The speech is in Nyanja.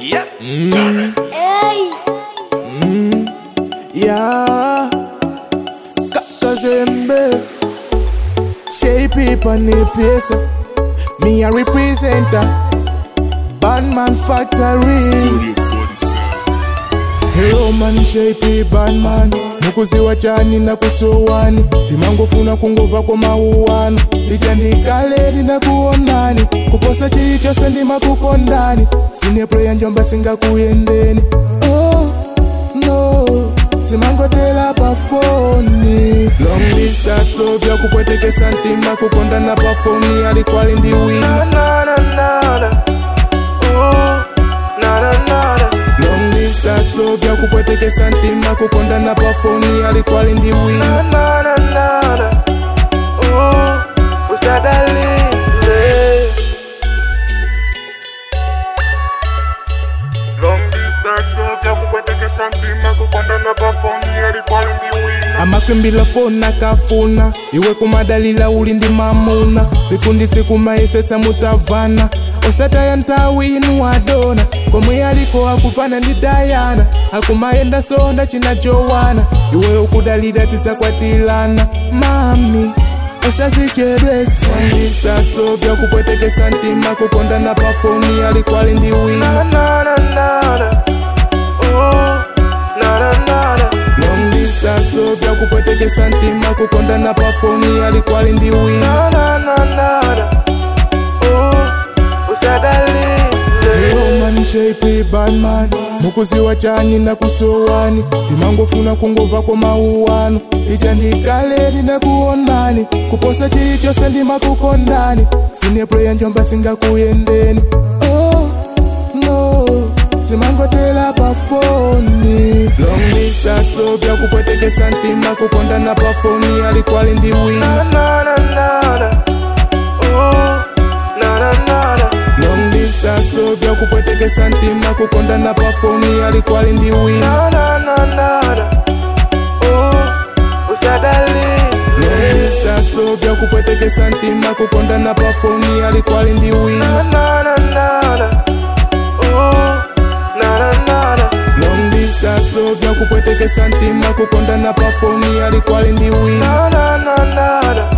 Yep. Mm. Hey, Yeah, Kakazembe Shape it on the place Me a representer Bandman Factory Studio 47. Hello man shape it bandman mukuziwa chani na kusowani ndimangofuna kungova kwa mauwano lichandikale linakuonani kuposa chili chose ndimakukondani sinepreya njomba singakuyendeni oh, no simangotela pafoni long distance love ya kupwetekesa ntima kukondana pafoni alikwali ndi wina long distance love ya kupwetekesa ntima kukondana pafoni alikwali ndi wina Long distance love ya kupwetekesa ntima kukondana pafoni alikwali ndi wina amakwimbila foni akafuna iwe kumadalila uli ndi mamuna tsikundi tsiku mayesetsa mutavana osataya nthawi inu adona komwe aliko akufana ndi dayana akumayenda sonda china jowana iwe ukudalira tidzakwatilana mami osazichedwesa ndisaslovya kupwetekesa ntima kukondana pafoni alikwali ndi wina long distance love ya kupwetekesa ntima kukondana pafoni alikwali ndi wina man shape bandman mukuziwa chani na kusowani ndimangofuna kungova kwa mauwano lichandikale linakuonani kuposa chili chose ndimakukondani sinepreya njomba singakuyendeni oh, no simangotela pafoni long distance love ya kupwetekesa ntima kukondana pafoni alikwali ndi wina long distance love ya kupwetekesa ntima kukondana pafoni alikwali ndi wina long distance love ya kupwetekesa ntima kukondana pafoni alikwali ndi wina long distance love ya kupwetekesa ntima kukondana pafoni alikwali ndi wina